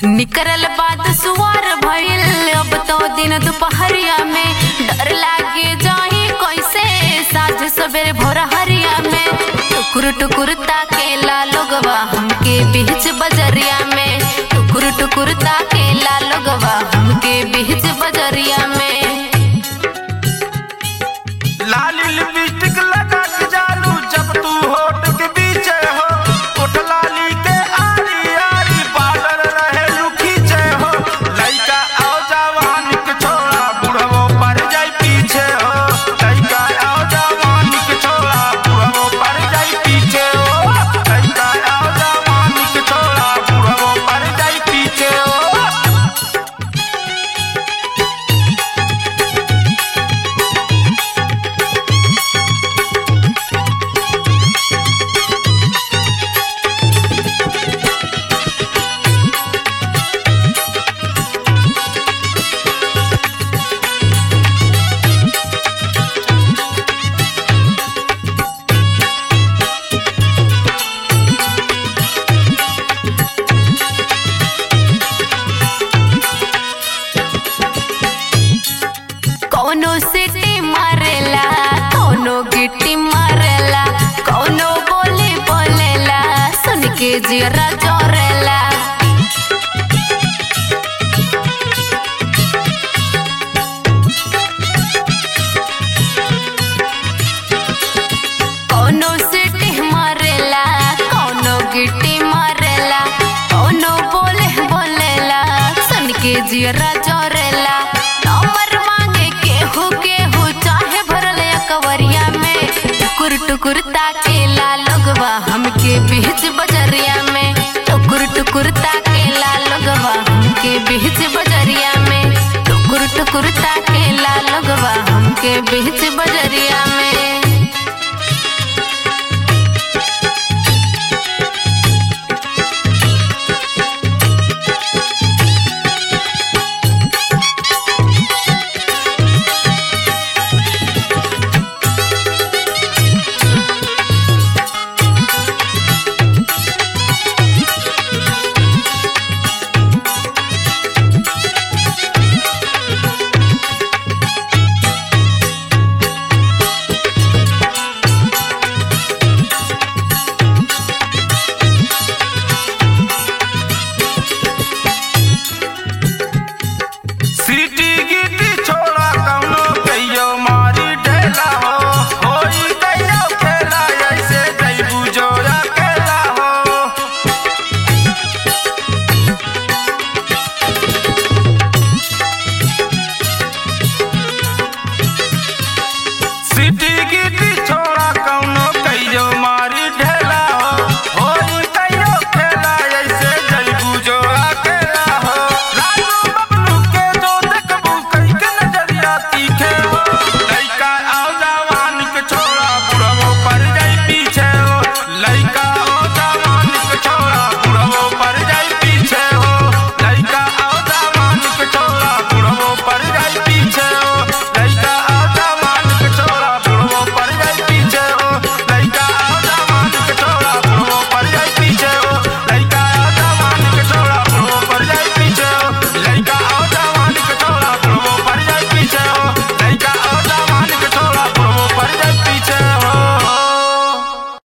निकरल बाद सुवार भइल अब तो दिन दोपहरिया में डर लागे जाही कैसे साझ सवेरे भोर हरिया में टुकुर टुकुर ताकेला लोगवा हमके बीच बजरिया में टुकुर टुकुर ताकेला लोगवा हमके बीच बजरिया में लाली लिपस्टिक लगा के जालू जब तू होठ के बीचे हो होठ लाली के आरी आरी बादल रहे खींचे हो लइका आओ जवान के छोड़ा बुढ़वो पर जाई पीछे हो लइका आओ जवान के छोड़ा बुढ़वो पर जाई पीछे हो लइका आओ जवान के छोड़ा बुढ़वो पर जाई पीछे हो कौनो सिटी मारेला कौनो गिट्टी मारेला कौनो बोली बोलेला सुन के जीरा जोरेला कौनो सिटी मारेला कौनो गिट्टी मारेला कौनो बोले बोलेला सुन के जीरा जोरेला नंबर मांगे केहू केहू चाहे भरल कवरिया में टुकुर टुकुर ताकेला लोगवा हमके बीच बजरिया में टुकुर टुकुर ताकेला लोगवा हमके बीच बजरिया में टुकुर टुकुर ताकेला लोगवा हमके बीच बजरिया